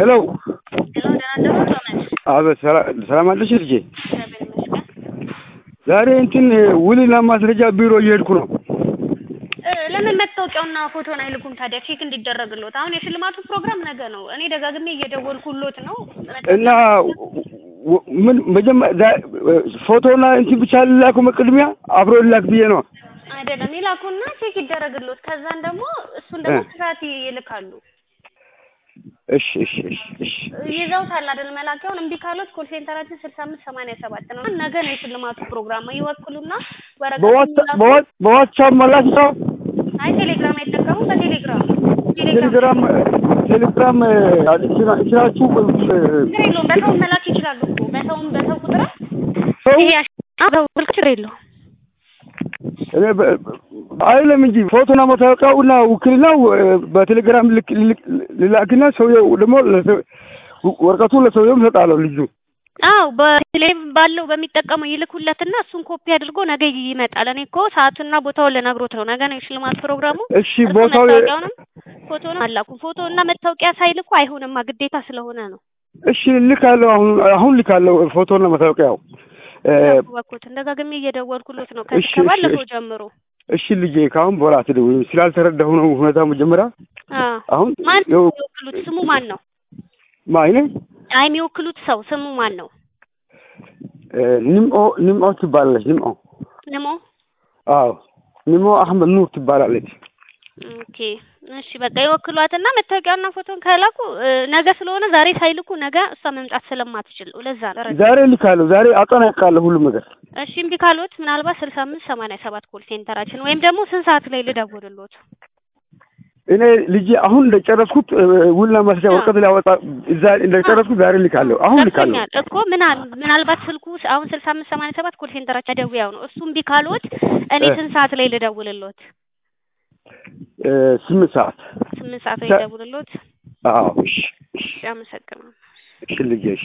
ሄሎ ሄሎ ደህና አደሩ ቶመስ? አቤት፣ ሰላ- ሰላም አለሽ ልጄ? እግዚአብሔር ይመስገን። ዛሬ እንትን ውልና ማስረጃ ቢሮ እየሄድኩ ነው። እ ለምን መታወቂያውና ፎቶን አይልኩም ታዲያ ቼክ እንዲደረግሎት? አሁን የሽልማቱ ፕሮግራም ነገ ነው። እኔ ደጋግሜ እየደወልኩሎት ነው። እና ወ- ምን መጀመሪያ ፎቶና እንትን ብቻ ልላኩ ቅድሚያ አብሮ ልላክ ብዬ ነው። አይደለም ይላኩና ቼክ ይደረግሎት። ከዛን ደግሞ እሱን ደግሞ እ። ከሰዓት ይልካሉ። እሺ እሺ እሺ እሺ ይዘውታል አይደል? መላኪያውን እምቢ ካሎት ኮል ሴንተራችን ስልሳ አምስት ሰማንያ ሰባት ነው። ነገ ነው የሽልማቱ ፕሮግራም። ይወክሉና ወረቀት በዋትሳ- ይላኩ። በዋ- በዋትሳፕ መላክ ነው። አይ ቴሌግራም አይጠቀሙም። በቴሌግራም ቴሌግራም ቴሌግራም ስራችሁ ችግር የለውም። በሰውም መላክ ይችላሉ እኮ በሰውም በሰው ቁጥር ሰው ይሄ ያሽ- አዎ፣ ስልክ ችግር የለውም። እኔ በ- አይለም እንጂ ፎቶና መታወቂያውና ውክልናው በቴሌግራም ልክ- ልክ- ልላክና ሰውየው ደግሞ ለሰው- ወረቀቱን ለሰውየው እሰጣለሁ ልጁ አዎ በቴሌ ባለው በሚጠቀመው ይልኩለትና እሱን ኮፒ አድርጎ ነገ ይመጣል። እኔ እኮ ሰዓቱና ቦታውን ልነግሮት ነው። ነገ ነው የሽልማት ፕሮግራሙ። እሺ እርሱ ቦታው መታወቂያውንም ፎቶንም አላኩም። ፎቶ እና መታወቂያ ሳይልኩ አይሆንማ ግዴታ ስለሆነ ነው። እሺ ልካለሁ አሁን አሁን ልካለሁ ፎቶና መታወቂያው እ፣ እባክዎት ደጋግሜ እየደወልኩሎት ነው እሺ፣ ከዚህ እሺ፣ ከባለፈው እሺ። ጀምሮ። እሺ ልጄ ከአሁን በኋላ አትደውይም ስላልተረዳሁ ነው ሁኔታ መጀመሪያ አዎ አሁን ማን ያው የሚወክሉት ስሙ ማን ነው? ማይነ አይ የሚወክሉት ሰው ስሙ ማን ነው? ኒምኦ ኒምኦ ትባላለች ኒምኦ ነሞ አዎ ኒሞ አህመድ ኑር ትባላለች ኦኬ እሺ በቃ ይወክሏትና መታወቂያና ፎቶን ከላኩ እ፣ ነገ ስለሆነ ዛሬ ሳይልኩ ነገ እሷ መምጣት ስለማትችል ለዛ ነው። ዛሬ ልካለሁ ዛሬ አጠናቅቃለሁ ሁሉም ነገር እሺ እምቢ ካሎት ምናልባት ስልሳ አምስት ሰማንያ ሰባት ኮል ሴንተራችን ወይም ደግሞ ስንት ሰዓት ላይ ልደውልሎት? እኔ ልጄ አሁን እንደጨረስኩት እ፣ ውልና ማስረጃ ወረቀት ሊያወጣ እዛ እንደጨረስኩት ዛሬ ልካለሁ አሁን ልካለሁ ገብቶኛል እኮ ምናል ምናልባት ስልኩ አሁን ስልሳ አምስት ሰማንያ ሰባት ኮል ሴንተራችን ደውያው ነው። እሱ እምቢ ካሎት እኔ እ። ስንት ሰዓት ላይ ልደውልሎት? እ፣ ስምንት ሰዓት ስምንት ሰዓት ላይ ሰ- ልደውልሎት? አዎ እሺ እሺ አመሰግናለሁ። እሺ ልጄ እሺ